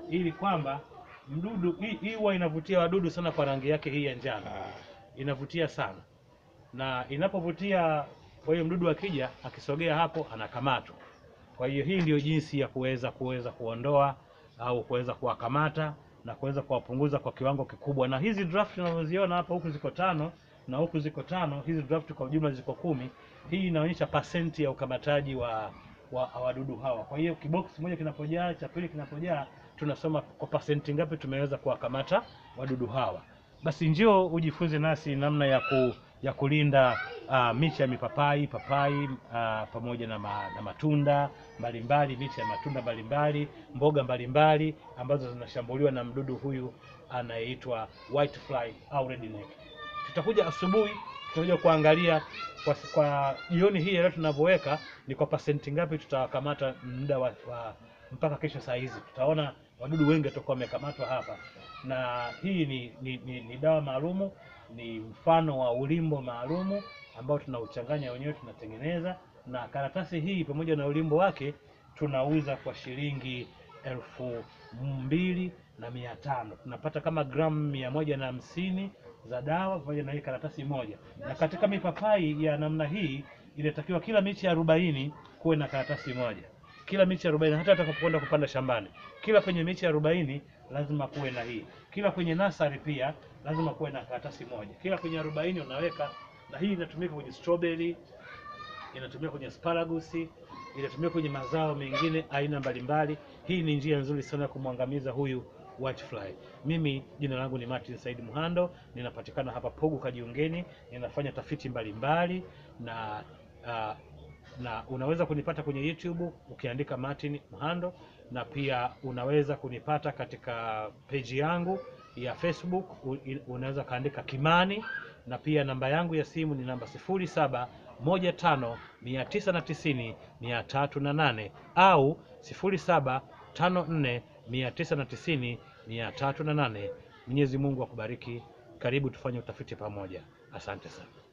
ili kwamba mdudu hii hii huwa inavutia wadudu sana kwa rangi yake hii ya njano, inavutia sana, na inapovutia, kwa hiyo mdudu akija akisogea hapo anakamatwa. Kwa hiyo hii ndio jinsi ya kuweza kuweza kuondoa au kuweza kuwakamata na kuweza kuwapunguza kwa kiwango kikubwa. Na hizi draft unazoziona hapa, huku ziko tano na huku ziko tano, hizi draft kwa ujumla ziko kumi. Hii inaonyesha pasenti ya ukamataji wa wa wadudu hawa. Kwa hiyo kiboksi moja kinapojaa, cha pili kinapojaa, tunasoma kwa pasenti ngapi tumeweza kuwakamata wadudu hawa. Basi njoo ujifunze nasi namna ya ku, ya kulinda uh, miche ya mipapai papai uh, pamoja na, ma, na matunda mbalimbali, miche ya matunda mbalimbali, mboga mbalimbali ambazo zinashambuliwa na mdudu huyu anayeitwa whitefly au redneck. Tutakuja asubuhi, tutakuja kuangalia kwa, kwa jioni hii leo tunavyoweka ni kwa pasenti ngapi tutawakamata muda wa, wa mpaka kesho saa hizi tutaona wadudu wengi watakuwa wamekamatwa hapa, na hii ni, ni, ni, ni dawa maalumu, ni mfano wa ulimbo maalumu ambao tunauchanganya wenyewe, tunatengeneza na karatasi hii pamoja na ulimbo wake tunauza kwa shilingi elfu mbili na mia tano tunapata kama gramu mia moja na hamsini za dawa pamoja na hii karatasi moja. Na katika mipapai ya namna hii inatakiwa kila miche arobaini kuwe na karatasi moja kila miche arobaini hata utakapokwenda kupanda shambani, kila kwenye miche arobaini lazima kuwe na hii. Kila kwenye nasari pia lazima kuwe na karatasi moja. Kila kwenye arobaini unaweka, na hii inatumika kwenye strawberry, inatumika kwenye asparagus, inatumika kwenye mazao mengine aina mbalimbali. Hii ni njia nzuri sana ya kumwangamiza huyu whitefly. Mimi jina langu ni Martin Said Muhando, ninapatikana hapa Pugu Kajiungeni, ninafanya tafiti mbalimbali na uh, na unaweza kunipata kwenye YouTube ukiandika Martin Muhando, na pia unaweza kunipata katika peji yangu ya Facebook u- unaweza kaandika Kimani, na pia namba yangu ya simu ni namba sifuri saba moja tano mia tisa na tisini mia tatu na nane au sifuri saba tano nne mia tisa na tisini mia tatu na nane. Mwenyezi Mungu akubariki. Karibu tufanye utafiti pamoja. Asante sana.